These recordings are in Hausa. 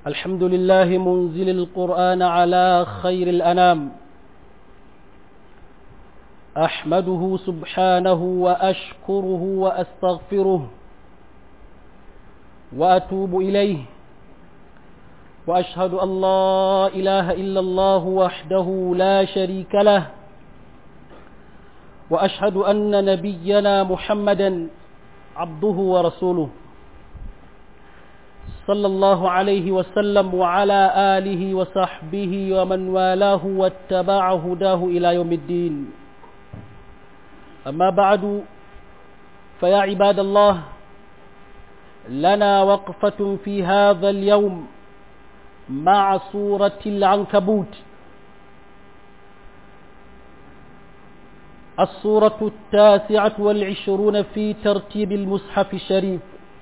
الحمد لله منزل القرآن على خير الأنام أحمده سبحانه وأشكره وأستغفره وأتوب إليه وأشهد أن لا إله إلا الله وحده لا شريك له وأشهد أن نبينا محمدا عبده ورسوله صلى الله عليه وسلم وعلى آله وصحبه ومن والاه واتبع هداه إلى يوم الدين أما بعد فيا عباد الله لنا وقفة في هذا اليوم مع سورة العنكبوت السورة التاسعة والعشرون في ترتيب المصحف الشريف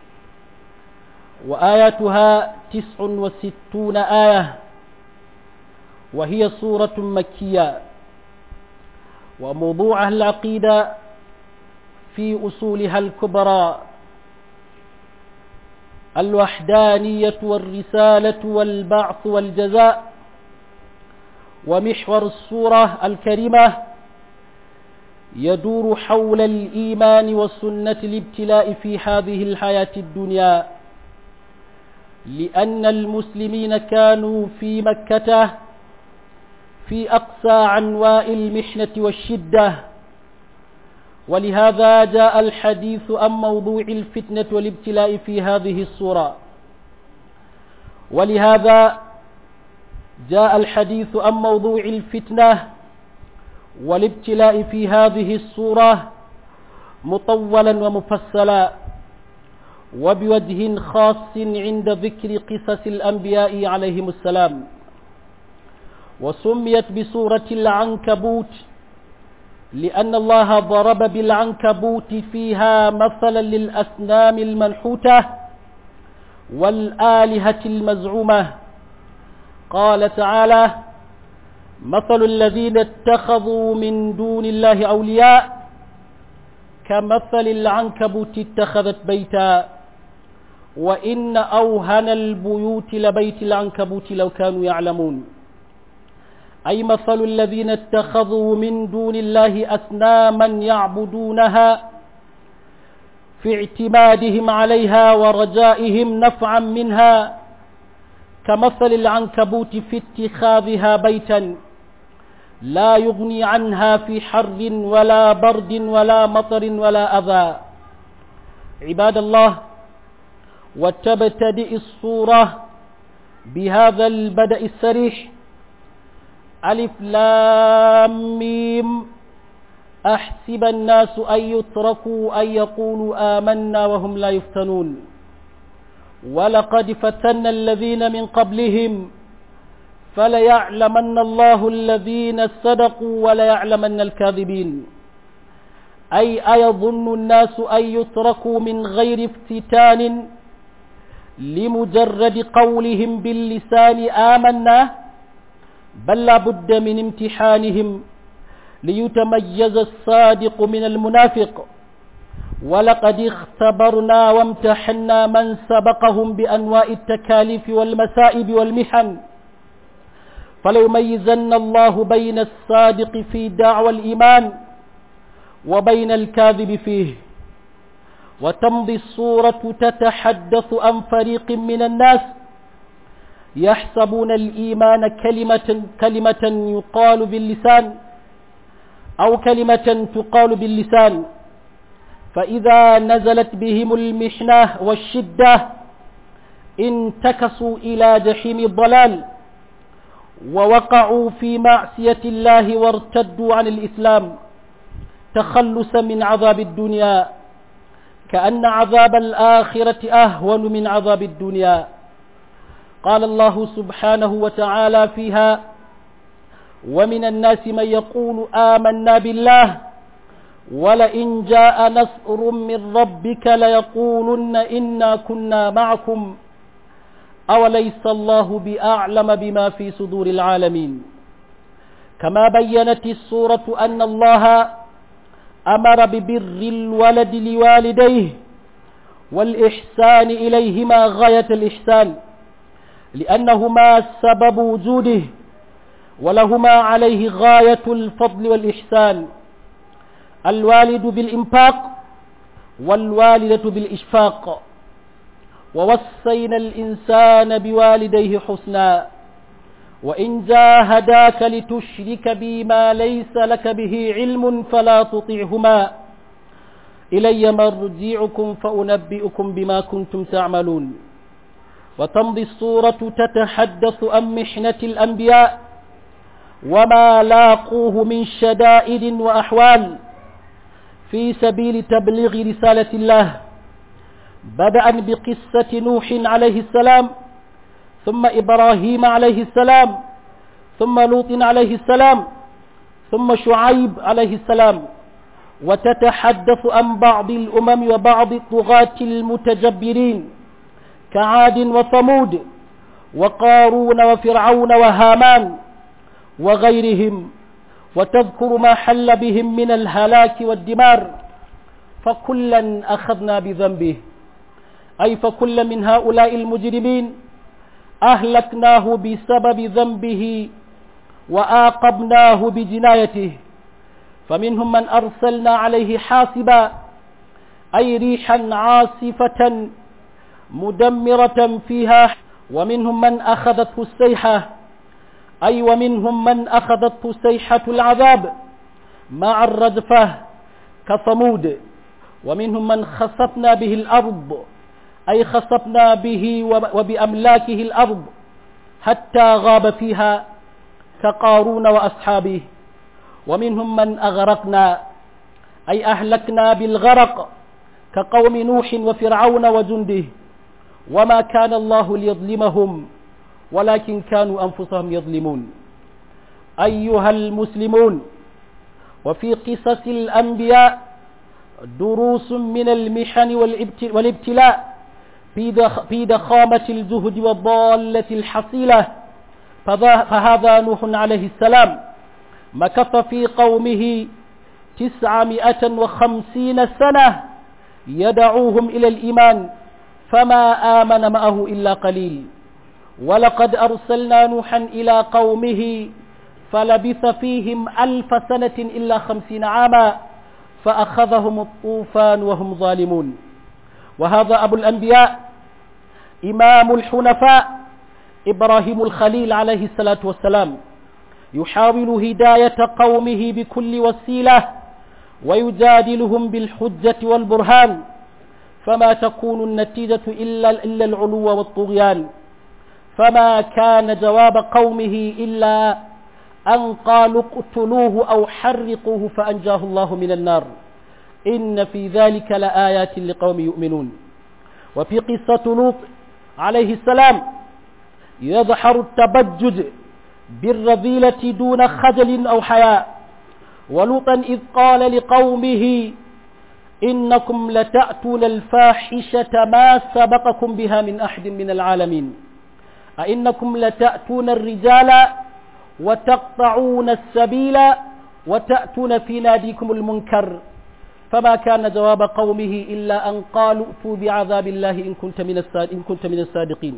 وآياتها تسع وستون آية وهي سورة مكية وموضوعها العقيدة في أصولها الكبرى الوحدانية والرسالة والبعث والجزاء ومحور السورة الكريمة يدور حول الإيمان والسنة الابتلاء في هذه الحياة الدنيا لأن المسلمين كانوا في مكة في أقصى عنواء المحنة والشدة ولهذا جاء الحديث عن موضوع الفتنة والابتلاء في هذه الصورة ولهذا جاء الحديث عن موضوع الفتنة والابتلاء في هذه الصورة مطولا ومفصلا وبوجه خاص عند ذكر قصص الأنبياء عليهم السلام وسميت بسورة العنكبوت لأن الله ضرب بالعنكبوت فيها مثلا للأسنام المنحوتة والآلهة المزعومة قال تعالى مثل الذين اتخذوا من دون الله أولياء كمثل العنكبوت اتخذت بيتا وإن أوهن البيوت لبيت العنكبوت لو كانوا يعلمون أي مثل الذين اتخذوا من دون الله أسناما يعبدونها في اعتمادهم عليها ورجائهم نفعا منها كمثل العنكبوت في اتخاذها بيتا لا يغني عنها في حر ولا برد ولا مطر ولا أذى عباد الله وتبتدئ الصورة بهذا البدء السريح ألف لام ميم أحسب الناس أن يتركوا أن يقولوا آمنا وهم لا يفتنون ولقد فتنا الذين من قبلهم فليعلمن الله الذين صدقوا وليعلمن الكاذبين أي أيظن الناس أن يتركوا من غير افتتان لمجرد قولهم باللسان آمنا بل لا بد من امتحانهم ليتميز الصادق من المنافق ولقد اختبرنا وامتحنا من سبقهم بأنواع التكاليف والمسائب والمحن فليميزن الله بين الصادق في دعوى الإيمان وبين الكاذب فيه وتمضي الصورة تتحدث عن فريق من الناس يحسبون الإيمان كلمة, كلمة يقال باللسان أو كلمة تقال باللسان فإذا نزلت بهم المحنة والشدة انتكسوا إلى جحيم الضلال ووقعوا في معصية الله وارتدوا عن الإسلام تخلصا من عذاب الدنيا كأن عذاب الآخرة أهون من عذاب الدنيا قال الله سبحانه وتعالى فيها ومن الناس من يقول آمنا بالله ولئن جاء نصر من ربك ليقولن إنا كنا معكم أوليس الله بأعلم بما في صدور العالمين كما بينت السورة أن الله أمر ببر الولد لوالديه والإحسان إليهما غاية الإحسان لأنهما سبب وجوده ولهما عليه غاية الفضل والإحسان الوالد بالإنفاق والوالدة بالإشفاق ووصينا الإنسان بوالديه حسنا وإن جاهداك لتشرك بي ما ليس لك به علم فلا تطعهما إلي مرجعكم فأنبئكم بما كنتم تعملون وتمضي الصورة تتحدث عن محنة الأنبياء وما لاقوه من شدائد وأحوال في سبيل تبليغ رسالة الله بدءا بقصة نوح عليه السلام ثم إبراهيم عليه السلام ثم لوط عليه السلام ثم شعيب عليه السلام وتتحدث عن بعض الأمم وبعض الطغاة المتجبرين كعاد وثمود وقارون وفرعون وهامان وغيرهم وتذكر ما حل بهم من الهلاك والدمار فكلا أخذنا بذنبه أي فكل من هؤلاء المجرمين أهلكناه بسبب ذنبه وآقبناه بجنايته فمنهم من أرسلنا عليه حاسبا أي ريحا عاصفة مدمرة فيها ومنهم من أخذته السيحة أي ومنهم من أخذته سيحة العذاب مع الرجفة كثمود ومنهم من خسفنا به الأرض أي خسفنا به وبأملاكه الأرض حتى غاب فيها كقارون وأصحابه ومنهم من أغرقنا أي أهلكنا بالغرق كقوم نوح وفرعون وجنده وما كان الله ليظلمهم ولكن كانوا أنفسهم يظلمون أيها المسلمون وفي قصص الأنبياء دروس من المحن والابتلاء في ضخامة الجهد والضالة الحصيلة فهذا نوح عليه السلام مكث في قومه تسعمائة وخمسين سنة يدعوهم إلى الإيمان فما آمن معه إلا قليل ولقد أرسلنا نوحا إلى قومه فلبث فيهم ألف سنة إلا خمسين عاما فأخذهم الطوفان وهم ظالمون وهذا أبو الأنبياء إمام الحنفاء إبراهيم الخليل عليه الصلاة والسلام يحاول هداية قومه بكل وسيلة ويجادلهم بالحجة والبرهان فما تكون النتيجة إلا, إلا العلو والطغيان فما كان جواب قومه إلا أن قالوا اقتلوه أو حرقوه فأنجاه الله من النار إن في ذلك لآيات لقوم يؤمنون وفي قصة لوط عليه السلام يظهر التبجج بالرذيلة دون خجل أو حياء ولوطا إذ قال لقومه إنكم لتأتون الفاحشة ما سبقكم بها من أحد من العالمين أئنكم لتأتون الرجال وتقطعون السبيل وتأتون في ناديكم المنكر فما كان جواب قومه إلا أن قالوا ائتوا بعذاب الله إن كنت من إن كنت من الصادقين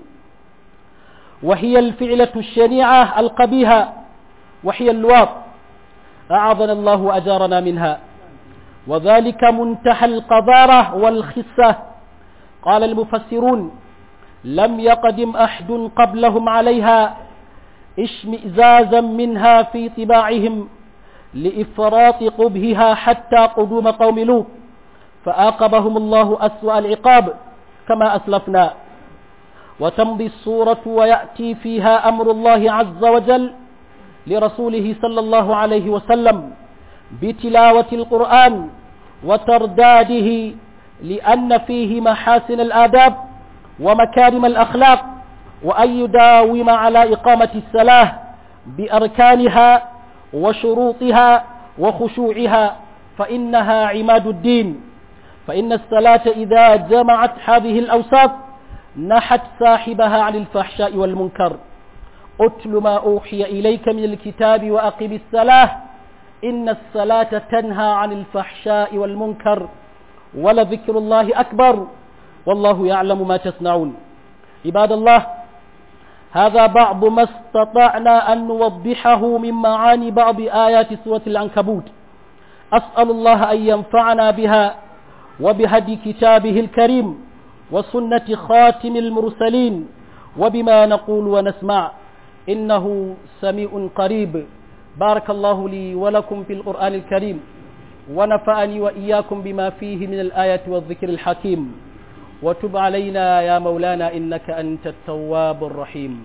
وهي الفعلة الشنيعة القبيحة وهي اللواط أعاذنا الله وأجارنا منها وذلك منتهى القذارة والخسة قال المفسرون لم يقدم أحد قبلهم عليها اشمئزازا منها في طباعهم لإفراط قبهها حتى قدوم قوم لوط فآقبهم الله أسوأ العقاب كما أسلفنا وتمضي الصورة ويأتي فيها أمر الله عز وجل لرسوله صلى الله عليه وسلم بتلاوة القرآن وترداده لأن فيه محاسن الآداب ومكارم الأخلاق وأن يداوم على إقامة الصلاة بأركانها وشروطها وخشوعها فإنها عماد الدين فإن الصلاة إذا جمعت هذه الأوساط نحت صاحبها عن الفحشاء والمنكر أتل ما أوحي إليك من الكتاب وأقم الصلاة إن الصلاة تنهى عن الفحشاء والمنكر ولذكر الله أكبر والله يعلم ما تصنعون عباد الله هذا بعض ما استطعنا أن نوضحه من معاني بعض آيات سورة العنكبوت أسأل الله أن ينفعنا بها وبهدي كتابه الكريم وسنة خاتم المرسلين وبما نقول ونسمع إنه سميع قريب بارك الله لي ولكم في القرآن الكريم ونفعني وإياكم بما فيه من الآية والذكر الحكيم وتب علينا يا مولانا إنك أنت التواب الرحيم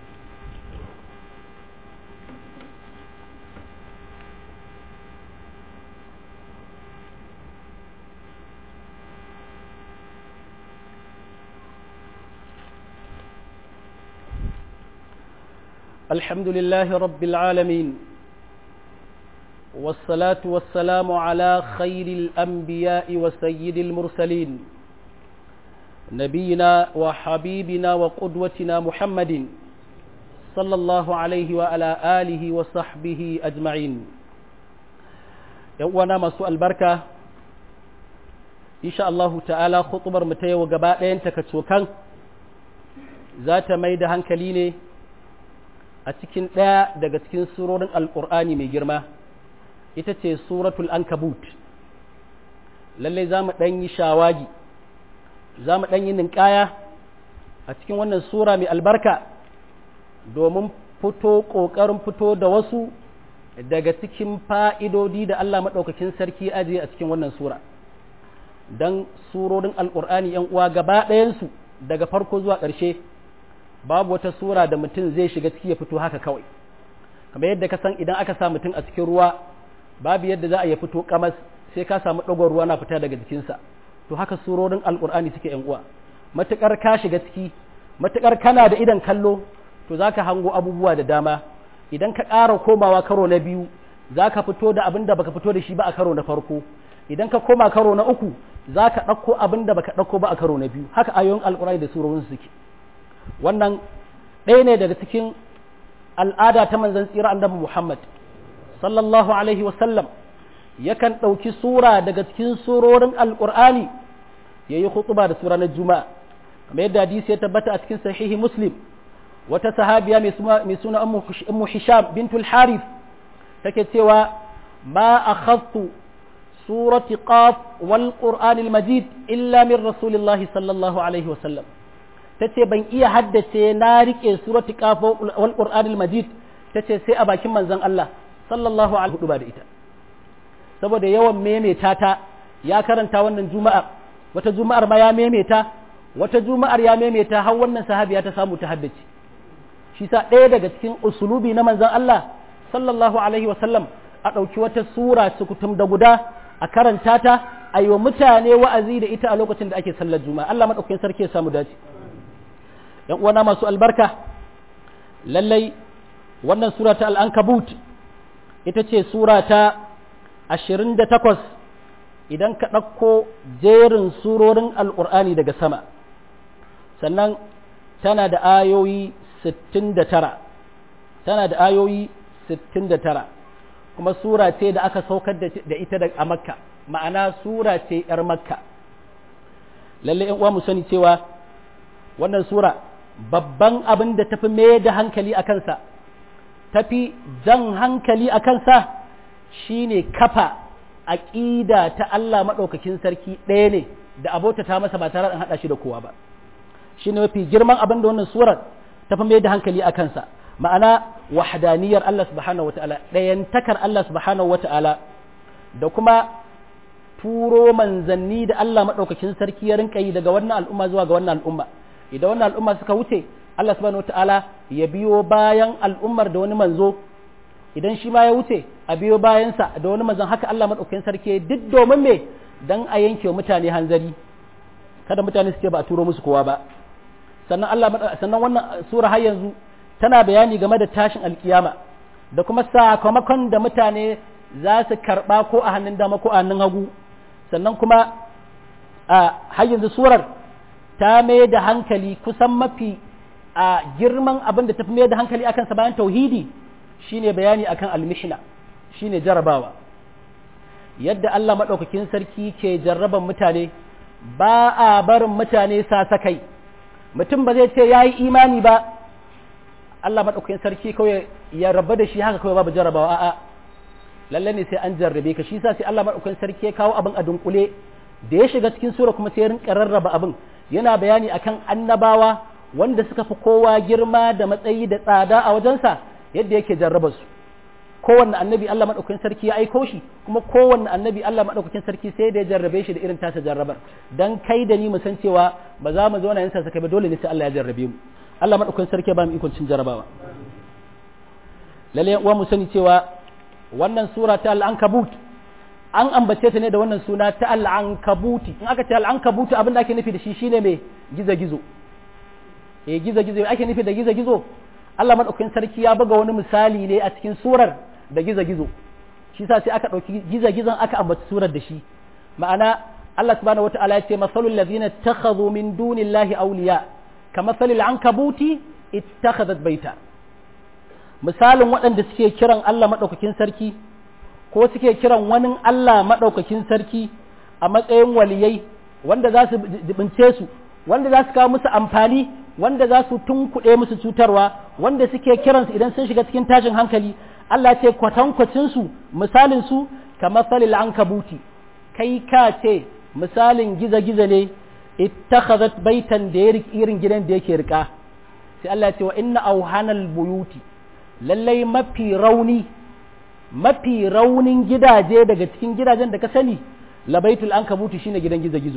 الحمد لله رب العالمين والصلاة والسلام على خير الأنبياء وسيد المرسلين نبينا وحبيبنا وقدوتنا محمد صلى الله عليه وعلى آله وصحبه أجمعين يوانا مسوء البركة إن شاء الله تعالى خطبر متى وقبائل تكتوكان ذات ميدة هنكليني أتكين لا دقتكين سورة القرآن من جرمه ita ce suratul ankabut lallai za mu ɗan yi shawagi za mu ɗan yi ninkaya a cikin wannan sura mai albarka domin fito ƙoƙarin fito da wasu daga cikin fa'idodi da Allah maɗaukakin sarki ajiye a cikin wannan sura don surorin alƙur'ani ‘yan uwa gaba ɗayansu daga farko zuwa ƙarshe babu wata sura da mutum zai shiga ciki ya fito haka kawai kamar yadda ka san idan aka sa mutum a cikin ruwa babu yadda za a yi fito kamas sai ka samu ɗagon ruwa na fita daga jikinsa to haka surorin alkur'ani suke yan uwa matukar ka shiga ciki matukar kana da idan kallo to zaka hango abubuwa da dama idan ka ƙara komawa karo na biyu zaka fito da abin da baka fito da shi ba a karo na farko idan ka koma karo na uku zaka ɗauko abin da baka ɗauko ba a karo na biyu haka ayoyin alkur'ani da surorin suke wannan ɗaya ne daga cikin al'ada ta manzon tsira annabi Muhammad sallallahu alaihi wasallam yakan ɗauki sura daga cikin surorin alƙur'ani ya yi hutuba da sura na juma'a kamar yadda hadisi ya tabbata a cikin sahihi muslim wata sahabiya mai suna ummu hisham bintul harith take cewa ma akhadtu surati qaf wal qur'anil majid illa min rasulillahi sallallahu alaihi wasallam tace ban iya haddace na rike surati qaf wal qur'anil majid tace sai a bakin manzon Allah sallallahu alaihi hudu ba da ita saboda yawan memeta ta ya karanta wannan juma'a wata juma'ar ma ya memeta wata juma'ar ya memeta har wannan sahabiya ta samu ta haddace shi sa ɗaya daga cikin usulubi na manzon Allah sallallahu alaihi wa sallam a ɗauki wata sura sukutum da guda a karanta ta a yi wa mutane wa'azi da ita a lokacin da ake sallar juma'a Allah maɗaukakin sarki ya samu dace ‘yan uwana masu albarka lallai wannan sura ta al'ankabut ita ce sura ta ashirin da takwas idan ka ɗauko jerin surorin al'ur'ani daga sama sannan tana da ayoyi sittin da tara tana da ayoyi sittin da tara kuma sura ce da aka saukar da ita a makka ma'ana sura ce ‘yar makka lalle ‘yan uwa mu sani cewa wannan sura babban abin da tafi mai da hankali a kansa tafi jan hankali a kansa shine kafa aƙida ta Allah maɗaukakin sarki ɗaya ne da abota ta masa ba tare da haɗa shi da kowa ba shine mafi girman abin da wannan surar tafi mai da hankali a kansa ma'ana wahdaniyar Allah subhanahu wata'ala ɗayantakar Allah subhanahu wata'ala da kuma turo manzanni da Allah maɗaukakin sarki ya rinka yi daga wannan al'umma zuwa ga wannan al'umma idan wannan al'umma suka wuce Allah subhanahu wata'ala ya biyo bayan al'ummar da wani manzo idan shi ma ya wuce a biyo bayansa da wani manzon haka Allah maɗaukakin sarki duk domin me dan a yanke wa mutane hanzari kada mutane su ce ba a turo musu kowa ba sannan Allah sannan wannan sura har yanzu tana bayani game da tashin alkiyama da kuma sakamakon da mutane za su karɓa ko a hannun dama ko a hannun hagu sannan kuma a har yanzu surar ta mai da hankali kusan mafi a girman abin da ta fi mai da hankali akan sa bayan tauhidi shine bayani akan almishna shine jarabawa yadda Allah maɗaukakin sarki ke jarraban mutane ba a barin mutane sasakai mutum ba zai ce ya yi imani ba Allah madaukakin sarki kawai ya raba da shi haka kawai babu jarrabawa a'a lalle ne sai an jarrabe ka shi yasa sai Allah madaukakin sarki ya kawo abin a dunkule da ya shiga cikin sura kuma sai ya rinka rarraba abin yana bayani akan annabawa wanda suka fi kowa girma da matsayi da tsada a wajensa yadda yake jarraba su kowanne annabi Allah madaukakin sarki ya aiko shi kuma kowanne annabi Allah madaukakin sarki sai da ya jarrabe shi da irin tasa jarrabar dan kai da ni mu san cewa ba za mu zauna yin sa ba dole ne sai Allah ya jarrabe mu Allah madaukakin sarki ya ba mu ikon cin jarrabawa lalle uwa mu sani cewa wannan sura ta al-ankabut an ambace ta ne da wannan suna ta al-ankabuti in aka ce al-ankabuti abin da ake nufi da shi shine mai gizo-gizo eh gizo-gizo ake nufi da gizo-gizo Allah madaukakin sarki ya buga wani misali ne a cikin surar da gizo-gizo shi sa sai aka ɗauki gizo-gizon aka ambaci surar da shi ma'ana Allah subhanahu wata'ala ya ce masalul ladina takhadhu min dunillahi awliya kamasalil ankabuti ittakhadhat baita misalin waɗanda suke kiran Allah madaukakin sarki ko suke kiran wani Allah madaukakin sarki a matsayin waliyai wanda za su jibince su wanda za su kawo musu amfani wanda za su tunkuɗe musu cutarwa wanda suke kiransu idan sun shiga cikin tashin hankali Allah ce kwatankwacinsu misalinsu kamar salil ankabuti kai ka ce misalin giza-giza ne ittakhadhat baitan da ya irin gidan da yake rika sai Allah ce wa inna auhanal buyuti lallai mafi rauni mafi raunin gidaje daga cikin gidajen da ka sani labaitul ankabuti shine gidan giza-gizo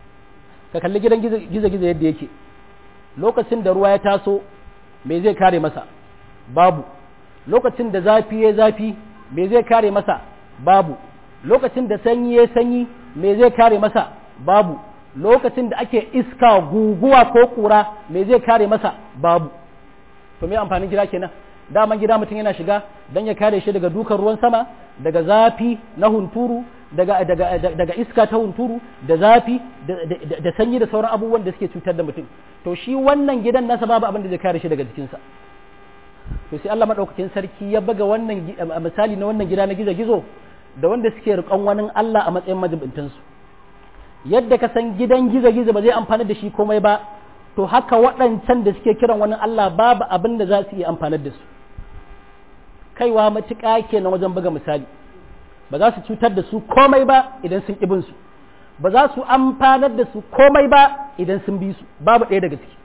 ka kalli gidan giza-giza yadda yake lokacin da ruwa ya taso me zai kare masa babu lokacin da zafi ya zafi me zai kare masa babu lokacin da sanyi ya sanyi me zai kare masa babu lokacin da ake iska guguwa ko kura me zai kare masa babu to me amfanin gida kenan daman gida mutum yana shiga don ya kare shi daga dukan ruwan sama daga zafi na hunturu daga, daga, daga iska ta hunturu da zafi da sanyi da sauran abubuwan da suke cutar da mutum to shi wannan gidan nasa babu abin da zai kare shi daga jikinsa to sai Allah madaukakin sarki ya baga wannan misali na wannan gida na gizo-gizo da wanda suke riƙon wani Allah a matsayin majibintansu yadda ka san gidan gizo-gizo ba zai amfana da shi komai ba to haka waɗancan da suke kiran wani Allah babu abin da za su iya amfanar da su kaiwa matuƙa kenan wajen buga misali ba za su cutar da su komai ba idan sun ƙibin su ba za su amfanar da su komai ba idan sun bi su babu ɗaya daga ciki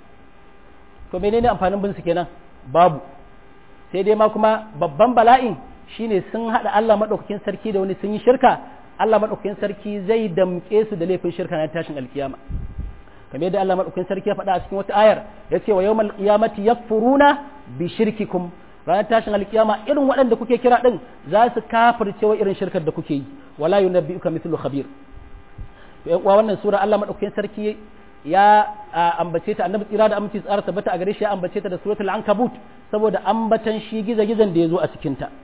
to menene amfanin bin su kenan babu sai dai ma kuma babban bala'in shine sun haɗa Allah maɗaukakin sarki da wani sun yi shirka Allah maɗaukakin sarki zai damƙe su da laifin shirka na tashin alkiyama kamar yadda Allah maɗaukakin sarki ya faɗa a cikin wata ayar ya ce wa yawmal qiyamati yakfuruna bi shirkikum ranar tashin alkiyama irin waɗanda kuke kira ɗin za su kafirce wa irin shirkar da kuke yi wala yunabbi'uka mithlu khabir to ƴan uwa wannan sura Allah madaukakin sarki ya ambace ta annabi tsira da aminci tsara tabbata a gare shi ya ambace ta da suratul ankabut saboda ambatan shi giza-gizan da ya zo a cikin ta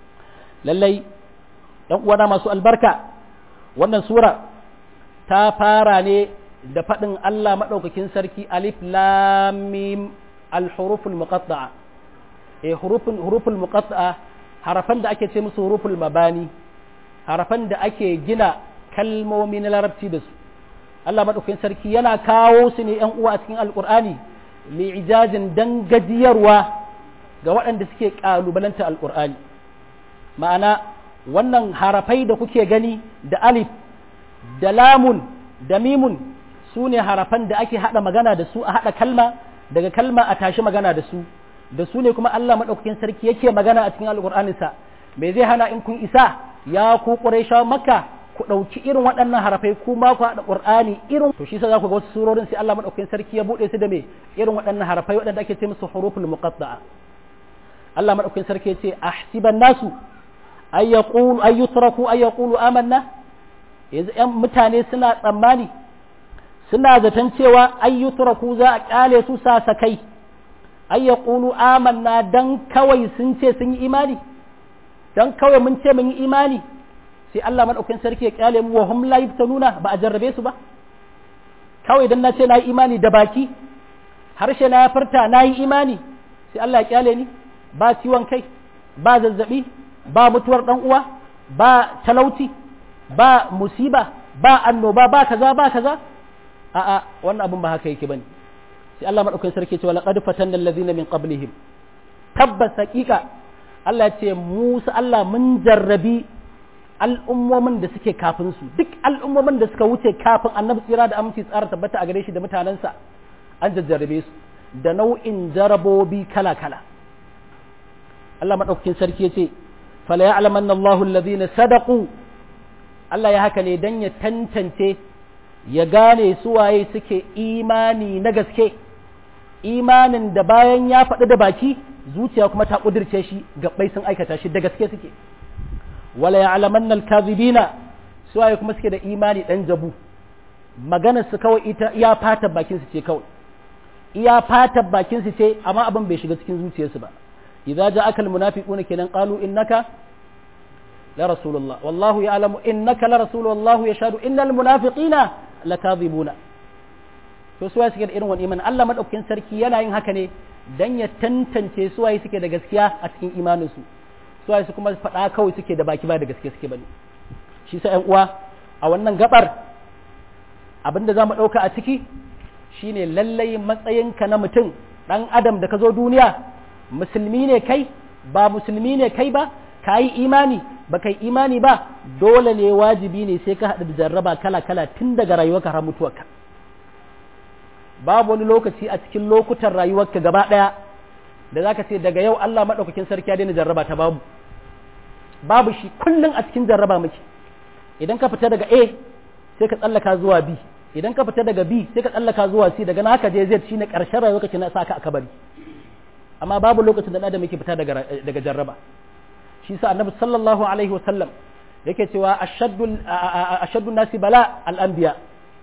lallai ƴan uwana masu albarka wannan sura ta fara ne da faɗin Allah madaukakin sarki alif lam mim al-huruful muqatta'a eh huruful huruful muqatta'a harafan da ake ce musu huruful mabani harafan da ake gina kalmomi na larabci da su Allah madaukakin sarki yana kawo su ne yan uwa a cikin alqur'ani li ijajin dan gajiyarwa ga waɗanda suke kalubalanta alqur'ani ma'ana wannan harafai da kuke gani da alif da lamun da mimun su ne harafan da ake haɗa magana da su a haɗa kalma daga kalma a tashi magana da su da su ne kuma Allah maɗaukakin sarki yake magana a cikin alƙur'aninsa me zai hana in kun isa ya ku ƙurayshawa makka ku ɗauki irin waɗannan harafai ku ma ku haɗa ƙur'ani irin to shi sa za ku ga wasu surorin sai Allah maɗaukakin sarki ya buɗe su da me irin waɗannan harafai waɗanda ake ce musu huruful muqatta'a Allah maɗaukakin sarki ya ce ahsiban nasu ay yaqulu ay yutraku ay yaqulu amanna yanzu ƴan mutane suna tsammani suna zaton cewa ay yutraku za a kyale su sasakai ay yaqulu amanna dan kawai sun ce sun yi imani dan kawai mun ce mun yi imani sai Allah madaukakin sarki ya kyale mu wa hum la yaftanuna ba a jarrabe su ba kawai dan na ce na yi imani da baki harshe na ya furta na yi imani sai Allah ya kyale ni ba ciwon kai ba zazzabi ba mutuwar dan uwa ba talauci ba musiba ba annoba ba kaza ba kaza a'a wannan abun ba haka yake bane sai sai Allah madaukakin sarki ce wala qad fatanna allazina min qablihim tabbas haqiqa Allah ya ce Musa Allah mun jarrabi al'ummomin da suke kafin su duk al'ummomin da suka wuce kafin annabi tsira da aminci tsara tabbata a gare shi da mutanensa an jajjarrabe su da nau'in jarabobi kala-kala Allah maɗaukakin sarki ya ce fala ya'laman Allahu alladhina sadaqu Allah ya haka ne dan ya tantance ya gane su waye suke imani na gaske imanin da bayan ya faɗi da baki zuciya kuma ta ƙudirce shi gabbai sun aikata shi da gaske suke wala ya'laman al-kadhibina su waye kuma suke da imani dan jabu maganar su kawai ita iya fata bakin su ce kawai iya fata bakin su ce amma abin bai shiga cikin zuciyarsu ba idza ja'aka al-munafiquna kenan qalu innaka la rasulullah wallahu ya'lamu innaka la rasul wallahu yashhadu innal munafiqina lakadhibuna to su waye suke da irin wani iman Allah madaukakin sarki yana yin haka ne dan ya tantance su waye suke da gaskiya a cikin imaninsu su waye su kuma faɗa kawai suke da baki ba da gaske suke bane shi sa ƴan uwa a wannan gabar abin da za mu ɗauka a ciki shine lallai matsayinka na mutum ɗan adam da ka zo duniya musulmi ne kai ba musulmi ne kai ba ka yi imani ba kai imani ba dole ne wajibi ne sai ka haɗu da jarraba kala-kala tun daga rayuwarka har mutuwarka babu wani lokaci a cikin lokutan rayuwarka gaba ɗaya da za ka ce daga yau Allah maɗaukakin sarki ya daina jarraba ta babu babu shi kullum a cikin jarraba muke idan ka fita daga A sai ka tsallaka zuwa B idan ka fita daga B sai ka tsallaka zuwa C daga na haka je Z shine ƙarshen rayuwarka kina sa ka a kabari amma babu lokacin da adam yake fita daga daga jarraba shi sa annabi sallallahu alaihi wasallam yake cewa ashaddu ashaddu nasi bala al-anbiya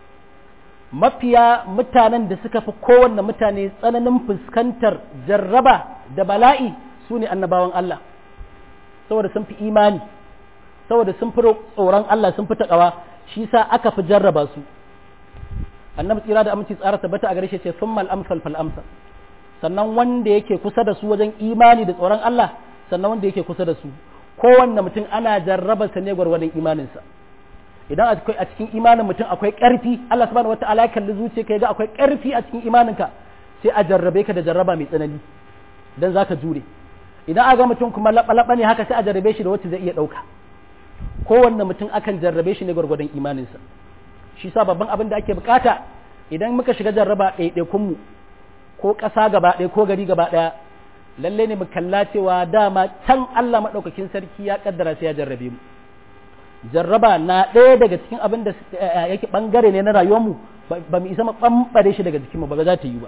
mafiya mutanen da suka fi kowanne mutane tsananin fuskantar jarraba da bala'i su ne annabawan Allah saboda sun fi imani saboda sun fi tsoron Allah sun fi taƙawa shi sa aka fi jarraba su annabi tsira da aminci tsara tabbata a gare shi ce sun amsal fal amsal sannan wanda yake kusa da su wajen imani da tsoron Allah sannan wanda yake kusa da su kowanne mutum ana jarraba sa ne gwargwadon imaninsa idan akwai a cikin imanin mutum akwai ƙarfi Allah subhanahu wataala ya kalli zuciya ka ga akwai ƙarfi a cikin imaninka sai a jarrabe ka da jarraba mai tsanani dan zaka jure idan aga mutum kuma laba ne haka sai a jarrabe shi da wacce zai iya ɗauka kowanne mutum akan jarrabe shi ne gwargwadon imaninsa shi sa babban abin da ake bukata idan muka shiga jarraba ɗaiɗaikun mu ko ƙasa gaba ɗaya ko gari gaba ɗaya lalle ne mu kalla cewa dama can Allah maɗaukakin sarki ya kaddara sai ya jarrabe mu jarraba na ɗaya daga cikin abin da yake ɓangare ne na rayuwarmu ba mu isa ɓamɓare shi daga jikinmu ba za ta yi ba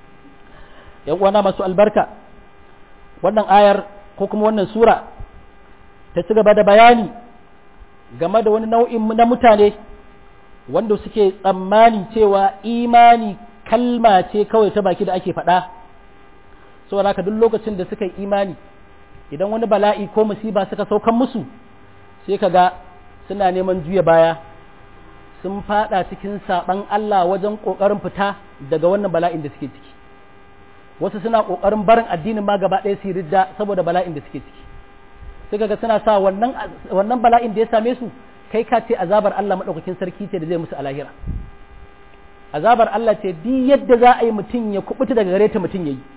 yan uwana masu albarka wannan ayar ko kuma wannan sura ta ci gaba da bayani game da wani nau'in na mutane wanda suke tsammani cewa imani kalma ce kawai ta baki da ake faɗa saboda haka duk lokacin da suka yi imani idan wani bala'i ko musiba suka saukan musu sai ka ga suna neman juya baya sun fada cikin saban Allah wajen kokarin fita daga wannan bala'in da suke ciki wasu suna kokarin barin addinin ma gaba ɗaya su ridda saboda bala'in da suke ciki sai kaga suna sa wannan wannan bala'in da ya same su kai ka ce azabar Allah madaukakin sarki ce da zai musu a lahira azabar Allah ce duk yadda za a yi mutum ya kubuta daga gare ta mutum yayi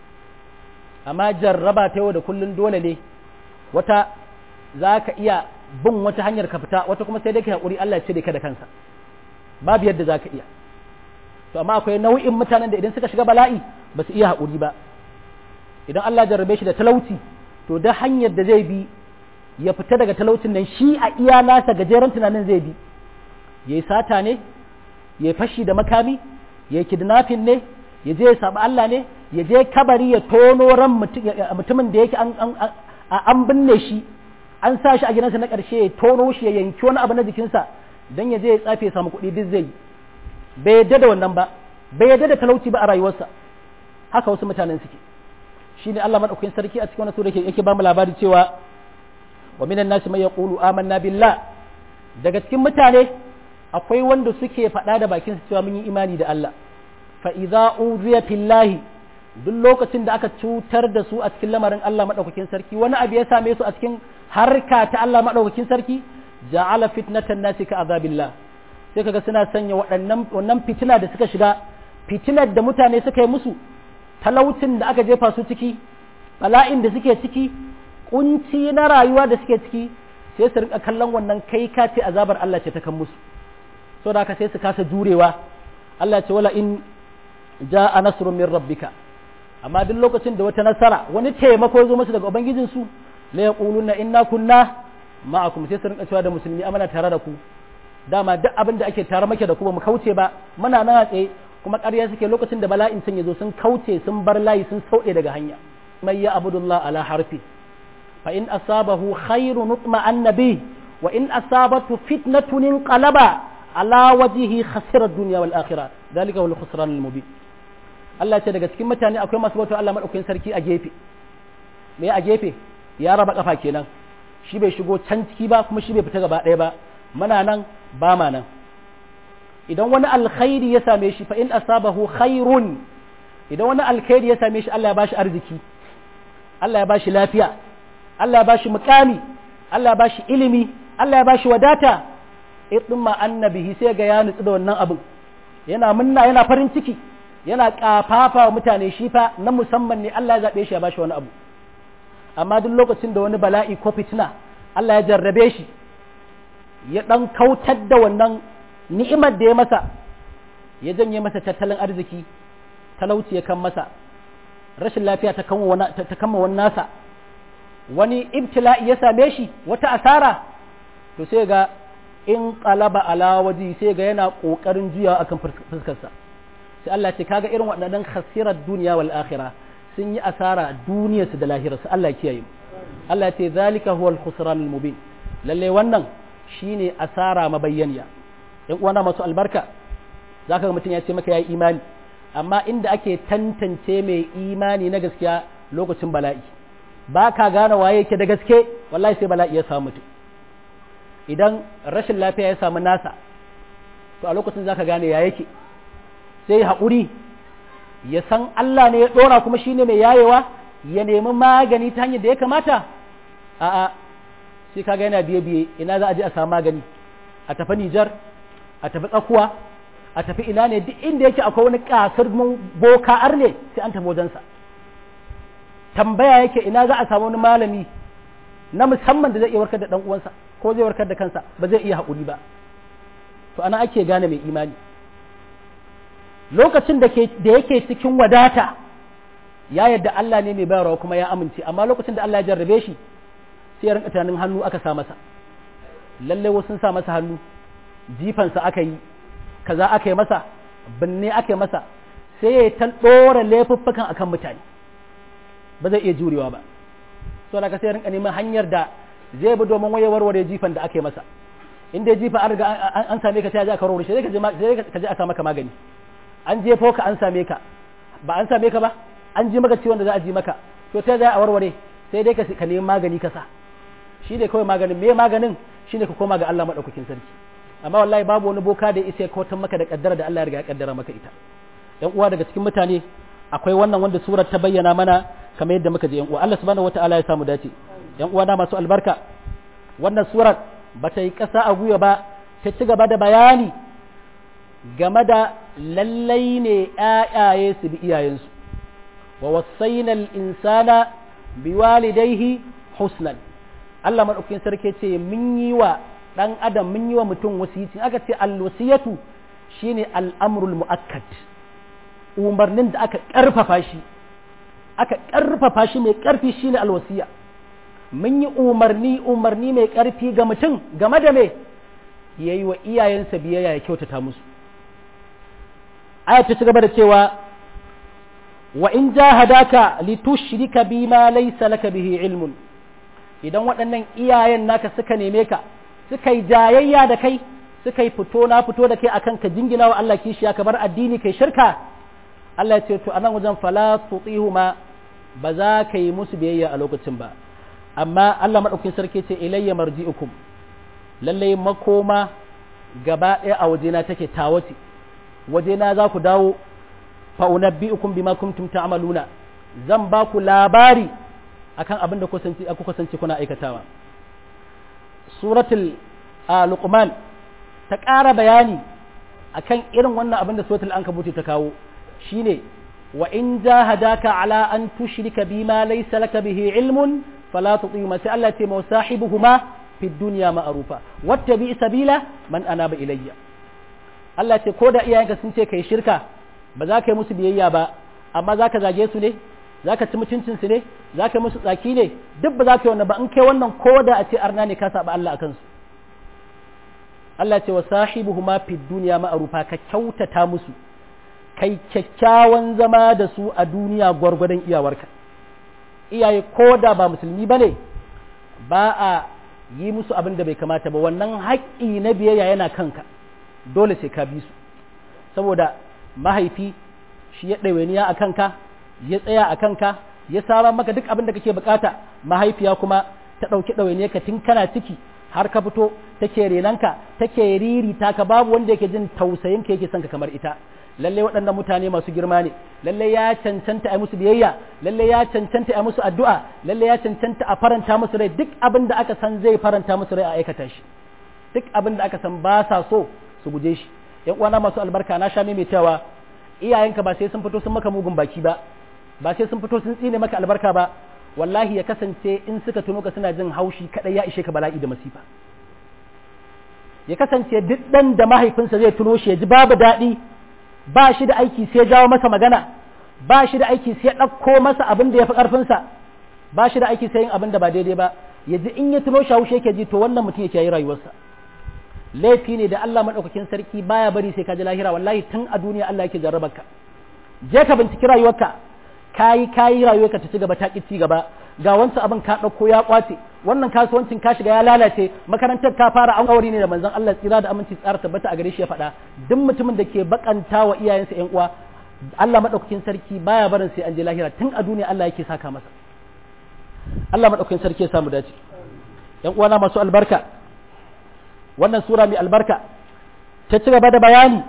amma jarraba ta yau da kullun dole ne wata za ka iya bin wata hanyar ka fita wata kuma sai dai ka haƙuri Allah ya cire ka da kansa babu yadda za ka iya to amma akwai nau'in mutanen da idan suka shiga bala'i ba su iya haƙuri ba idan Allah jarrabe shi da talauci to da hanyar da zai bi ya fita daga talaucin nan shi a iya nasa gajeren tunanin zai bi ya yi sata ne ya fashi da makami ya kidnapping ne ya je ya saɓi Allah ne ya je kabari ya tono ran mutumin da yake an binne shi an sa shi a gidansa na ƙarshe ya tono shi ya yanki wani abu na jikinsa don ya je ya tsafe ya samu kuɗi duk zai bai yadda da wannan ba bai yadda da talauci ba a rayuwarsa haka wasu mutanen suke shi ne Allah maɗaukakin sarki a cikin wani sura yake ba mu labari cewa wa minan nasi mai yaqulu amanna billah daga cikin mutane akwai wanda suke faɗa da bakin su cewa mun yi imani da Allah fa idza uziya fillahi duk lokacin da aka cutar da su a cikin lamarin Allah maɗaukakin sarki wani abu ya same su a cikin harka ta Allah maɗaukakin sarki ja'ala fitnatan nasi ka azabillah sai kaga suna sanya waɗannan wannan fitina da suka shiga fitinar da mutane suka yi musu talaucin da aka jefa su ciki bala'in da suke ciki kunci na rayuwa da suke ciki sai su rinka kallon wannan kai ka ce azabar Allah ce ta kan musu so da haka sai su kasa jurewa Allah ce wala in ja'a nasrun min rabbika amma duk lokacin da wata nasara wani taimako zo musu daga ubangijin su la yaquluna inna kunna ma'akum sai su rinka cewa da musulmi amana tare da ku dama duk abin da ake tare make da ku ba mu kauce ba muna nan a tsaye kuma ƙarya suke lokacin da bala'in sun yazo sun kauce sun bar layi sun sauɗe daga hanya mai ya abudullah ala harfi fa in asabahu khairu nutma annabi wa in asabatu fitnatun inqalaba ala wajhihi khasira ad-dunya wal akhirah dalika wal khusran al mubin Allah ce daga cikin mutane akwai masu bautar Allah madaukakin sarki a gefe me a gefe ya raba kafa kenan shi bai shigo can ciki ba kuma shi bai fita gaba ɗaya ba muna nan ba ma nan idan wani alkhairi ya same shi fa in asabahu khairun idan wani alkhairi ya same shi Allah ya bashi arziki Allah ya bashi lafiya Allah ya bashi mukami Allah ya bashi ilimi Allah ya bashi wadata idma annabihi sai ga ya nutsu da wannan abin yana munna yana farin ciki yana kafafa wa mutane shi fa na musamman ne Allah ya zabe shi ya bashi wani abu amma duk lokacin da wani bala'i ko fitina Allah ya jarrabe shi ya dan kautar da wannan ni'imar da ya masa ya janye masa tattalin arziki talauci ya kan masa rashin lafiya ta kama wani nasa wani ibtila'i ya same shi wata asara to sai ga in qalaba ala waji sai ga yana kokarin juyawa akan fuskarsa sai Allah ce kaga irin waɗannan khasirar duniya wal akhirah sun yi asara duniyarsu da lahirarsu Allah kiyaye Allah ce zalika huwal khusran al mubin lalle wannan shine asara mabayyaniya yan uwana masu albarka zaka ga mutum ya ce maka yayi imani amma inda ake tantance mai imani na gaskiya lokacin bala'i ba ka gane waye yake da gaske wallahi sai bala'i ya samu mutum idan rashin lafiya ya samu nasa to a lokacin zaka gane ya yake sai haƙuri ya san Allah ne ya ɗora kuma shine mai yayewa ya nemi magani ta hanyar da ya kamata a'a sai kaga yana biye biye ina za a je a samu magani a tafi Nijar a tafi tsakuwa a tafi ina ne duk inda yake akwai wani kasar boka arne sai an tafi wajensa tambaya yake ina za a samu wani malami na musamman da zai iya warkar da dan uwansa ko zai warkar da kansa ba zai iya haƙuri ba to ana ake gane mai imani lokacin da yake cikin wadata ya yadda Allah ne mai bayarwa kuma ya amince amma lokacin da Allah ya jarrabe shi sai ya rinka tunanin hannu aka sa masa lalle wasu sun sa masa hannu jifansa aka yi kaza aka yi masa binne aka yi masa sai ya ta ɗora laifuffukan akan mutane ba zai iya jurewa ba so da ka sai rinka neman hanyar da zai bi domin waye warware jifan da aka yi masa in dai jifa an riga an same ka sai ka warware shi sai ka je a sa maka magani an jefo ka an same ka ba an same ka ba an ji maka ciwon da za a ji maka to ta za a warware sai dai ka nemi magani ka sa shi ne kawai maganin me maganin shine ka koma ga Allah madaukakin sarki amma wallahi babu wani boka da isa ya kautar maka da kaddara da Allah ya riga ya kaddara maka ita yan uwa daga cikin mutane akwai wannan wanda surar ta bayyana mana kamar yadda muka je yan uwa Allah subhanahu wataala ya samu dace yan uwa na masu albarka wannan surar ba ta yi kasa a guya ba ta ci gaba da bayani game da lallai ne ƴaƴaye su bi iyayensu wa wasaina al-insana biwalidayhi husnan Allah madaukakin sarki ce mun yi wa dan adam mun yi wa mutum wasiyyaci aka ce alwasiyatu shine al'amrul mu'akkad umarnin da aka karfafa shi aka karfafa shi mai karfi shine alwasiya mun yi umarni umarni mai karfi ga mutum game da me yayi wa iyayensa biyayya ya kyautata musu aya ta gaba da cewa wa in jahadaka litushrika bima laysa laka bihi ilmun idan waɗannan iyayen naka suka neme ka suka yi jayayya da kai suka yi fito na fito da kai akan ka jingina wa Allah kishiya ka bar addini kai shirka Allah ya ce to anan wajen fala tutihuma ba za ka yi musu biyayya a lokacin ba amma Allah madaukakin sarki ce ilayya marji'ukum lallai makoma gaba ɗaya a wajena take tawace wajena za ku dawo fa unabbi'ukum bima kuntum ta'maluna zan ba ku labari akan abin da ku kasance kuna aikatawa suratul luqman ta ƙara bayani akan irin wannan abin da suratul ankabuti ta kawo shine wa in jahadaka ala an tushrika bima laysa laka bihi ilmun fala tuṭihuma sai Allah ce ma sahibuhuma fid dunya ma'rufa wattabi sabila man anaba ilayya Allah ce ko da iyayenka sun ce kai shirka ba za ka yi musu biyayya ba amma za ka zage su ne za ka ci mutuncin su ne za ka yi musu tsaki ne duk ba za ka yi wannan ba in kai wannan ko da a ce arna ne ka saba Allah akan su Allah ce wa sahibuhuma fid dunya ma'rufa ka kyautata musu kai kyakkyawan zama da su a duniya gwargwadon iyawarka iyaye ko da ba musulmi ba ne ba a yi musu abin da bai kamata ba wannan haƙƙi na biyayya yana kanka dole sai ka bi su saboda mahaifi shi ya ɗawainiya a kanka ya tsaya a kanka ya sara maka duk abin da kake bukata mahaifiya kuma ta ɗauki ɗawainiya ka tun kana ciki har ka fito take renanka take riri ta ka babu wanda yake jin tausayin ka yake son ka kamar ita lalle waɗannan mutane masu girma ne lalle ya cancanta a musu biyayya lalle ya cancanta a musu addu'a lalle ya cancanta a faranta musu rai duk abin da aka san zai faranta musu rai a aikata shi duk abin da aka san ba sa so su guje shi yan uwana masu albarka na sha maimaitawa iyayenka ba sai sun fito sun maka mugun baki ba ba sai sun fito sun tsine maka albarka ba wallahi ya kasance in suka tuno ka suna jin haushi kadai ya ishe ka bala'i da masifa ya kasance duk dan da mahaifinsa zai tuno shi ya ji babu daɗi ba shi da aiki sai jawo masa magana ba shi da aiki sai ɗauko masa abin da ya fi ƙarfinsa ba shi da aiki sai yin abin da ba daidai ba ya ji in ya tuno shi haushi yake ji to wannan mutum yake yi rayuwarsa laifi ne da Allah maɗaukakin sarki baya bari sai ka ji lahira wallahi tun a duniya Allah yake jarrabar ka je ka binciki rayuwarka kayi kayi rayuwarka ta ci gaba ta ki ci gaba ga wancan abin ka ɗauko ya kwace wannan kasuwancin ka shiga ya lalace makarantar ka fara an aure ne da manzon Allah tsira da aminci tsara tabbata a gare shi ya faɗa duk mutumin da ke bakanta wa iyayensa ƴan uwa Allah maɗaukakin sarki baya barin sai an je lahira tun a duniya Allah yake saka masa Allah maɗaukakin sarki ya samu dace ƴan uwana masu albarka wannan sura mai albarka ta ci gaba da bayani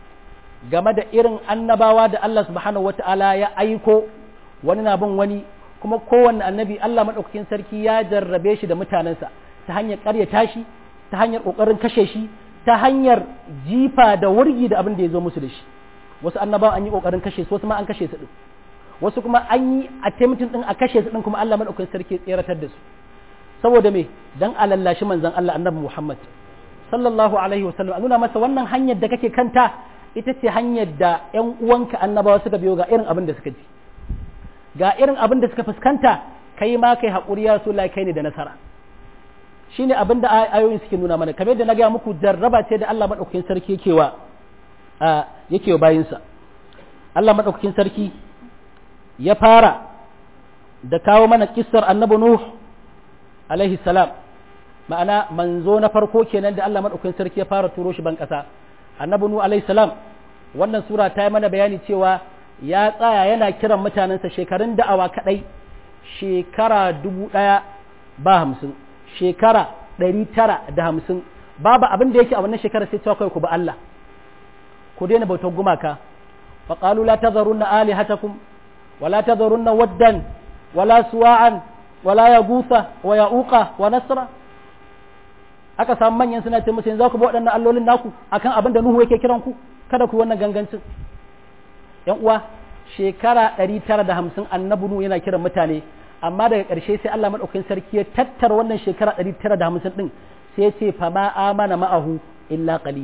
game da irin annabawa da Allah subhanahu wata'ala ya aiko wani na bin wani kuma kowanne annabi Allah maɗaukakin sarki ya jarrabe shi da mutanensa ta hanyar ƙaryata shi ta hanyar ƙoƙarin kashe shi ta hanyar jifa da wurgi da abin da ya zo musu da shi wasu annabawa an yi ƙoƙarin kashe su wasu ma an kashe su ɗin wasu kuma an yi attempting ɗin a kashe su ɗin kuma Allah maɗaukakin sarki ya tseratar da su saboda me dan a lallashi manzon Allah annabi Muhammad sallallahu alaihi wasallam a nuna masa wannan hanyar da kake kanta ita ce hanyar da ƴan uwanka annabawa suka biyo ga irin abin da suka ji ga irin abin da suka fuskanta kai ma kai haƙuri ya rasu kai ne da nasara shine abin da ayoyin suke nuna mana kamar da na gaya muku jarraba ce da Allah maɗaukakin sarki yake wa yake wa bayinsa Allah maɗaukakin sarki ya fara da kawo mana kissar annabi Nuh alaihi salam ma'ana manzo na farko kenan da Allah maɗaukakin sarki ya fara turo shi ban ƙasa annabi Nuh alaihi salam wannan sura ta yi mana bayani cewa ya tsaya yana kiran mutanensa shekarun da'awa kaɗai shekara dubu ɗaya ba hamsin shekara ɗari tara da hamsin babu abin da yake a wannan shekara sai cewa kai ku ba Allah ku daina bautar gumaka fa qalu la tadharunna alihatakum wa la tadharunna waddan wa la suwa'an wa la yaghutha wa ya'uqa wa nasra aka samu manyan suna ce musu yanzu ku bi waɗannan allolin naku akan abin da Nuhu yake kiran ku kada ku wannan gangancin yan uwa shekara ɗari tara da hamsin annabi Nuhu yana kiran mutane amma daga ƙarshe sai Allah maɗaukakin sarki ya tattara wannan shekara ɗari tara da hamsin ɗin sai ya ce fama amana ma'ahu illa qalil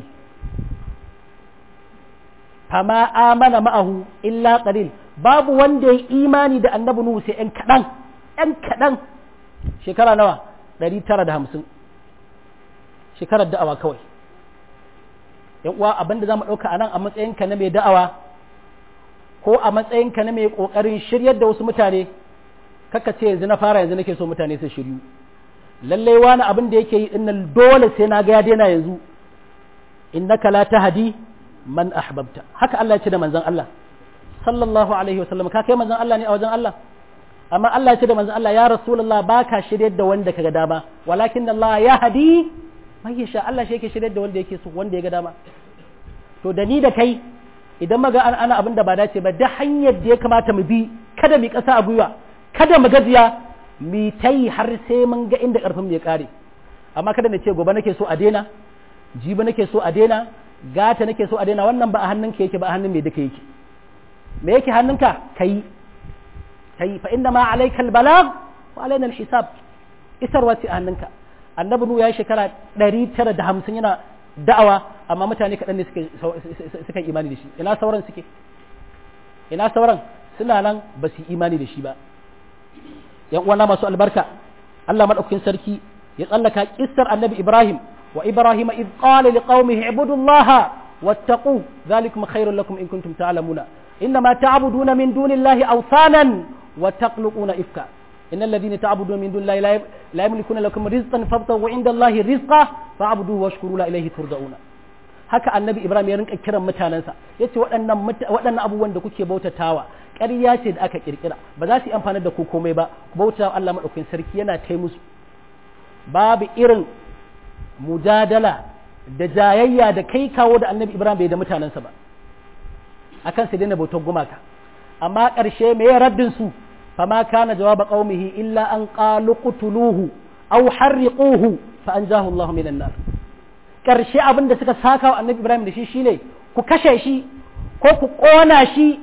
fama amana ma'ahu illa qalil babu wanda ya imani da annabi Nuhu sai ɗan kaɗan ɗan kaɗan shekara nawa ɗari tara da hamsin shekarar da'awa kawai yan uwa abinda za mu ɗauka a nan a matsayinka na mai da'awa ko a matsayinka na mai ƙoƙarin shiryar da wasu mutane kaka ce yanzu na fara yanzu nake so mutane su shiryu lallai wani abin da yake yi dinnan dole sai na ga ya daina yanzu innaka la tahdi man ahbabta haka Allah ya ce da manzon Allah sallallahu alaihi wasallam ka kai manzon Allah ne a wajen Allah amma Allah ya ce da manzon Allah ya rasulullah baka shiryar da wanda kaga dama walakin Allah ya hadi mai yasha Allah shi yake shiryar da wanda yake so wanda ya ga dama to da ni da kai idan maga an ana abin da ba dace ba da hanyar da ya kamata mu bi kada mu kasa a gwiwa kada mu gajiya mu ta yi har sai mun ga inda karfin mu ya kare amma kada na ce gobe nake so a daina jibi nake so a daina gata nake so a daina wannan ba a hannun ka yake ba a hannun mai duka yake me yake hannunka kai kai fa inna ma alayka albalagh wa alaina alhisab isarwa ce a hannunka annabi nu ya shekara 950 yana da'awa amma mutane kaɗan ne suka imani da shi ina sauran suke ina sauran suna nan ba su imani da shi ba yan uwana masu albarka Allah madaukakin sarki ya tsallaka kissar annabi Ibrahim wa Ibrahim id qala liqaumihi ibudullaha wattaqu dhalikum khairul lakum in kuntum ta'lamuna inma ta'buduna min dunillahi awsanan wa taqluquna ifka إن الذين تعبدون من دون الله لا يملكون لكم رزقا فابتغوا عند الله رزقا فاعبدوه واشكروا له إليه ترجعون haka annabi ibrahim ya rinka kiran mutanensa ya ce waɗannan abubuwan da kuke bautatawa ƙarya ce da aka ƙirƙira ba za su yi amfani da ku komai ba ku bauta Allah maɗaukakin sarki yana tai musu babu irin mujadala da jayayya da kai kawo da annabi ibrahim bai da mutanensa ba akan su daina bautar gumaka amma ƙarshe me ya raddin su فما كان جواب قومه إلا أن قالوا قتلوه أو حرقوه فأنجاه الله من النار ƙarshe abin da suka saka wa annabi Ibrahim da shi shine ku kashe shi ko ku ƙona shi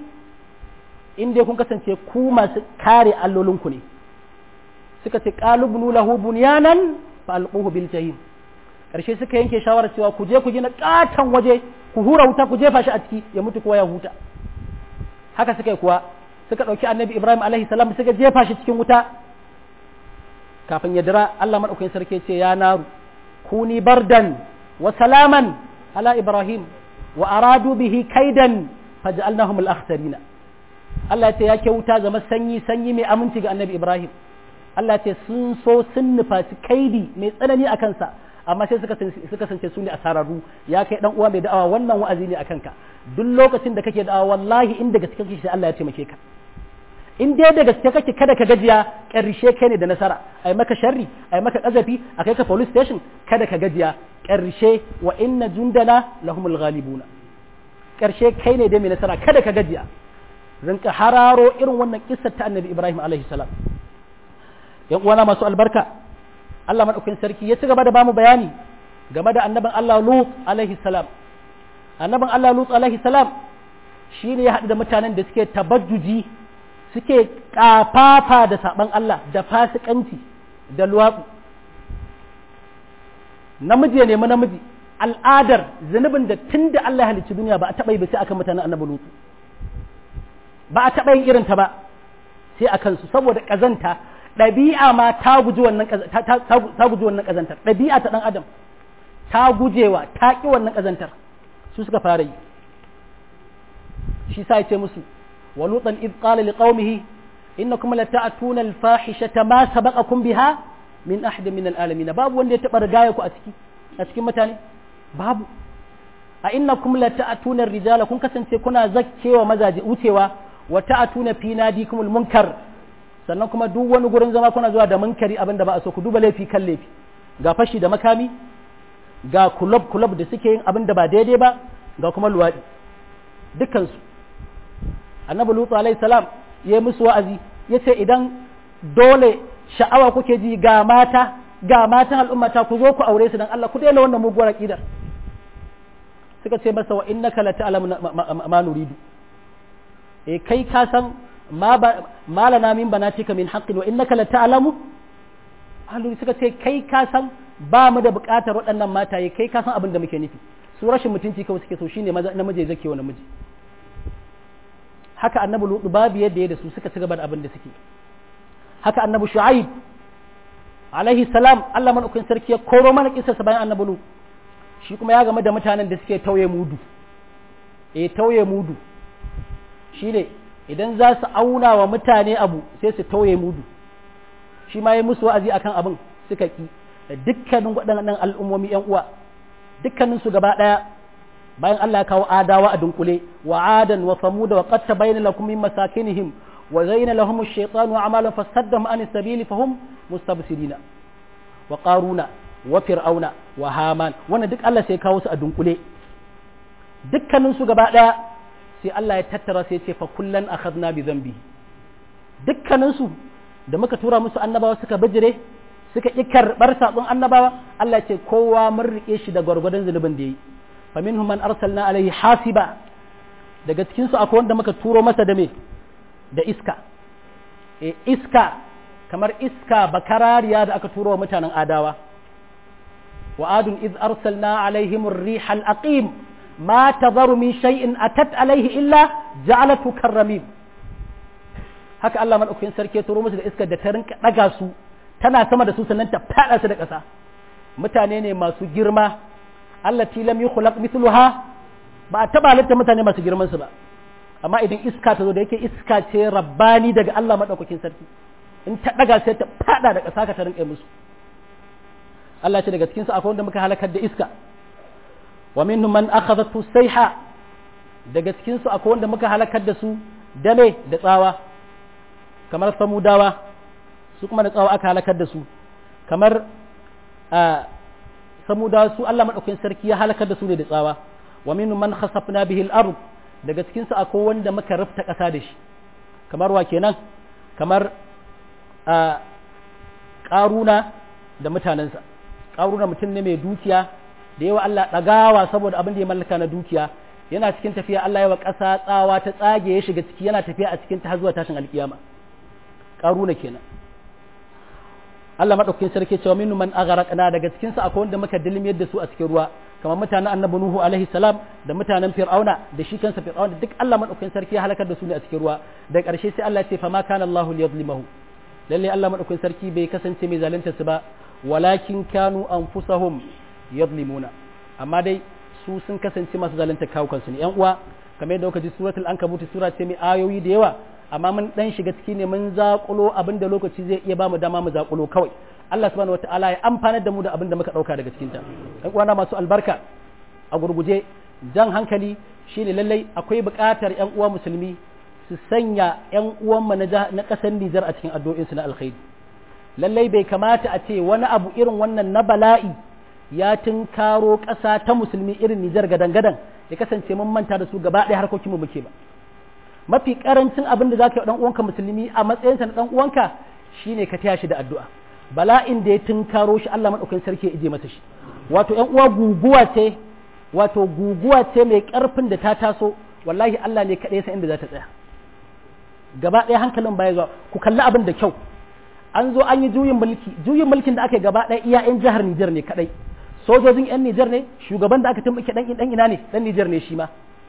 inda kun kasance ku masu kare allolinku ne suka ce qalubnu lahu bunyanan fa alquhu bil jahim ƙarshe suka yanke shawarar cewa ku je ku gina katon waje ku hura wuta ku jefa shi a ciki ya mutu kowa ya huta haka suka yi kuwa suka ɗauki annabi ibrahim alaihi salam suka jefa shi cikin wuta kafin ya dira allah maɗaukakin sarki ce ya naru kuni bardan wa salaman ala ibrahim wa aradu bihi kaidan faj'alnahum al-akhsarina allah ya ce ya ke wuta zama sanyi sanyi mai aminci ga annabi ibrahim allah ce sun so sun nufaci kaidi mai tsanani a kansa amma sai suka sance su ne a sararru ya kai dan uwa mai da'awa wannan wa'azi ne akan ka duk lokacin da kake da'awa wallahi in daga cikin sai Allah ya taimake ka in dai da gaske kake kada ka gajiya ƙarshe kai ne da nasara ai maka sharri ai maka kazafi a kai ka police station kada ka gajiya ƙarshe wa inna jundana lahumul ghalibuna ƙarshe kai ne da mai nasara kada ka gajiya rinka hararo irin wannan kissar ta annabi Ibrahim alaihi salam yan uwana masu albarka Allah madaukakin sarki ya ci gaba da bamu bayani game da annabin Allah Lut alaihi salam annabin Allah Lut alaihi salam shine ya haɗu da mutanen da suke tabajjuji suke kafafa da saban Allah da fasikanci da luwatsu namiji ya nemi namiji al'adar zunubin da tun da Allah ya halicci duniya ba a taɓa yi ba sai akan mutanen annabi Lut ba a taɓa yin irin ta ba sai a kansu saboda ƙazanta ɗabi'a ma ta guji wannan ta guji wannan ƙazantar ɗabi'a ta ɗan adam ta gujewa ta ƙi wannan ƙazantar su suka fara yi shi sa ya ce musu wa lutan id qala liqaumihi innakum lata'tuna al-fahishata ma sabaqakum biha min ahad min al-alamin babu wanda ya taba rigaya ku a ciki a cikin mutane babu a innakum lata'tuna ar-rijala kun kasance kuna zakkewa mazaje wucewa wa ta'tuna fi nadikum al-munkar sannan kuma duk wani gurin zama kuna zuwa da munkari abin da ba a so ku duba laifi kan laifi ga fashi da makami ga kulob kulob da suke yin abin da ba daidai ba ga kuma luwaɗi dukkansu annabi lutu alaihi salam ya yi musu wa'azi ya ce idan dole sha'awa kuke ji ga mata ga matan al'ummata ku zo ku aure su dan Allah ku daina wannan muguwar aqidar suka ce masa wa innaka la ta'lamu ma nuridu eh kai ka san ma ba malana min banatika min haqqin wa innaka la ta'lamu ahlul suka ce kai ka san ba mu da buƙatar waɗannan mataye kai ka san abin da muke nufi su rashin mutunci kawai suke so shine namiji zake wa namiji haka annabi lutu babu yadda ya da su suka ci gaba da abin da suke haka annabi shu'aib alaihi salam Allah madaukakin sarki ya koro mana kisarsa bayan annabi lutu shi kuma ya game da mutanen da suke tauye mudu eh tauye mudu shine idan za su auna wa mutane abu sai su tauye mudu shi ma ya musu wa'azi akan abin suka ki da dukkanin waɗannan al'ummomi ‘yan uwa dukkanin su gaba ɗaya bayan Allah ya kawo adawa a dunkule wa adan wa samuda wa qatta bayna lakum min masakinihim wa zayyana lahum ash-shaytanu a'malan fasaddahum an sabili fahum mustabsirina wa qaruna wa fir'auna wa haman wannan duk Allah sai ya kawo su a dunkule dukkanin su gaba ɗaya sai Allah ya tattara sai ya ce fa kullan akhadna bi dhanbi dukkanin su da muka tura musu annabawa suka bijire suka ƙi karɓar saƙon annabawa Allah ce kowa mun riƙe shi da gwargwadon zunubin da ya yi fa minhum man arsalna alaihi hasiba daga cikin su akwai wanda muka turo masa da me da iska e iska kamar iska bakarariya da aka turo wa mutanen adawa wa adun iz arsalna alaihim ar-riha al-aqim ma tadharu min shay'in atat alaihi illa ja'alatu karramim haka Allah madaukakin sarki ya turo musu da iskar da ta rinka daga su tana sama da su sannan ta fada su da ƙasa mutane ne masu girma allati lam yukhlaq mithluha ba a taba halitta mutane masu girman su ba amma idan iska ta zo da yake iska ce rabbani daga Allah madaukakin sarki in ta daga sai ta fada da ƙasa ka ta rinka musu Allah ce daga cikin su akwai wanda muka halakar da iska wa minhum man akhadhathu sayha daga cikin su akwai wanda muka halakar da su dame da tsawa kamar samudawa su kuma da tsawa aka halakar da su kamar samudawa su Allah madaukakin sarki ya halakar da su ne da tsawa wa minhum man khasafna bihi al-ard daga cikin su akwai wanda muka rufta ƙasa da shi kamar wa kenan kamar ƙaruna da mutanensa ƙaruna mutum ne mai dukiya da yawa Allah ɗagawa saboda abin da ya mallaka na dukiya yana cikin tafiya Allah yawa ƙasa tsawa ta tsage ya shiga ciki yana tafiya a cikin ta har zuwa tashin alkiyama ƙaruna kenan Allah madaukakin sarki cewa minnu man agharaqna daga cikin su akwai wanda muka dilmiyar da su a cikin ruwa kamar mutanen annabi nuhu alaihi salam da mutanen fir'auna da shi kansa fir'auna duk Allah madaukakin sarki ya halakar da su ne a cikin ruwa da ƙarshe sai Allah ya ce fa ma kana Allahu liyadhlimahu lalle Allah madaukakin sarki bai kasance mai zalunta su ba walakin kanu anfusahum yadhlimuna amma dai su sun kasance masu zalunta kawukansu ne yan uwa kamar yadda kuka ji suratul ankabut sura ce mai ayoyi da yawa amma mun dan shiga ciki ne mun zakulo abin da lokaci zai iya ba mu dama mu zakulo kawai Allah subhanahu wataala ya amfanar da mu da abin da muka dauka daga cikin ta ɗan uwana masu albarka a gurguje jan hankali shine lallai akwai buƙatar ƴan uwa musulmi su sanya ƴan uwan na ƙasar Nijar a cikin addu'o'in su na alkhairi lallai bai kamata a ce wani abu irin wannan na bala'i ya tunkaro ƙasa ta musulmi irin Nijar gadan-gadan ya kasance mun manta da su gaba ɗaya harkokin mu muke ba mafi karancin abin da zaka yi dan uwanka musulmi a matsayinsa na dan uwanka shine ka taya shi da addu'a bala'in da ya tunkaro shi Allah madaukakin sarki ya ije masa shi wato ƴan uwa guguwa ce wato guguwa ce mai karfin da ta taso wallahi Allah ne kaɗai san inda za ta tsaya gaba ɗaya hankalin baya zuwa ku kalli abin da kyau an zo an yi juyin mulki juyin mulkin da aka yi gaba ɗaya iya ƴan jihar Nijar ne kaɗai sojojin ƴan Nijar ne shugaban da aka tumɓuke ɗan ɗan ina ne ɗan Nijar ne shi ma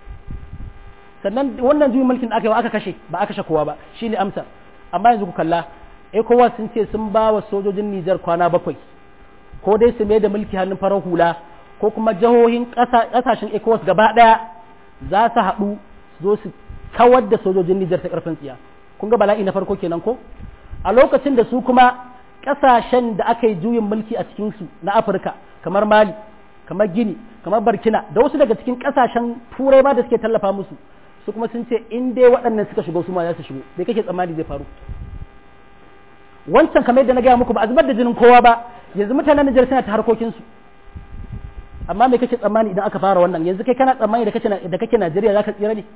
sannan wannan juyin mulkin da aka yi aka kashe ba aka kashe kowa ba shine amsa amma yanzu ku kalla ECOWAS sun ce sun ba wa sojojin Nijar kwana bakwai ko dai su mai da mulki hannun farar hula ko kuma jihohin ƙasashen ECOWAS gaba ɗaya za su haɗu zo su kawar da sojojin Nijar ta ƙarfin tsiya kun ga bala'i na farko kenan ko a lokacin da su kuma ƙasashen da aka yi juyin mulki a cikinsu na Afirka kamar Mali kamar Gini kamar Burkina da wasu daga cikin ƙasashen turai ma da suke tallafa musu su kuma sun ce in dai waɗannan suka shigo su ma za su shigo bai kake tsammani zai faru wancan kamar yadda na gaya muku ba a zubar da jinin kowa ba yanzu mutanen Nijar suna ta harkokinsu amma me kake tsammani idan aka fara wannan yanzu kai kana tsammani da kake da kake Najeriya zaka tsira ne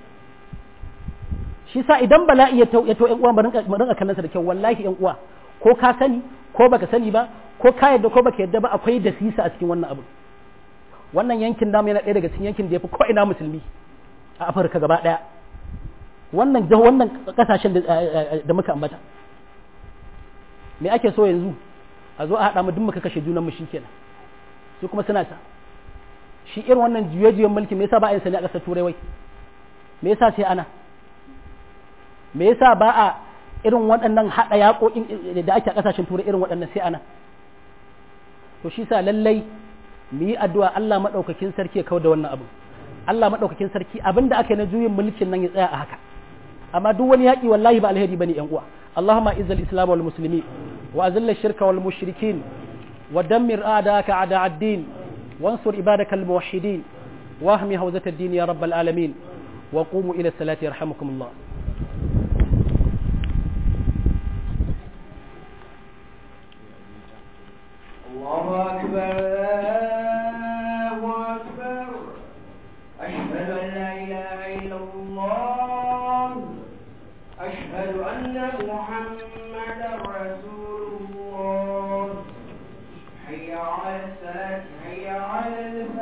shi sa idan bala'i ya to ya to ƴan uwa mu rinka kallon sa da kyau wallahi ƴan uwa ko ka sani ko baka sani ba ko ka yadda ko baka yadda ba akwai da sisa a cikin wannan abu wannan yankin namu yana ɗaya daga cikin yankin da ya fi ko ina musulmi a afirka gaba ɗaya wannan wannan kasashen da muka ambata me ake so yanzu a zo a haɗa mu duk muka kashe junan mu kenan su kuma suna ta shi irin wannan juye-juyen mulki me yasa ba a yin sani a ƙasar turai wai me yasa sai ana me yasa ba a irin waɗannan haɗa yaƙoƙin da ake a ƙasashen turai irin waɗannan sai ana to shi sa lallai mu yi addu'a Allah maɗaukakin sarki ya kawar da wannan abu Allah maɗaukakin sarki abin da aka yi na juyin mulkin nan ya tsaya a haka amma duk wani yaƙi wallahi ba alheri bane yan uwa Allahumma izzal islam wal muslimi wa azil shirka wal mushrikin wa dammir a'daka a'da ad-din wansur ibadaka al muwahhidin wa ahmi hawzat ad-din ya rabbal alamin wa qumu ila salati yarhamukumullah الله أكبر الله أكبر أشهد أن لا إله إلا الله أشهد أن محمدا رسول الله حي على الصلاة حي على الفلاح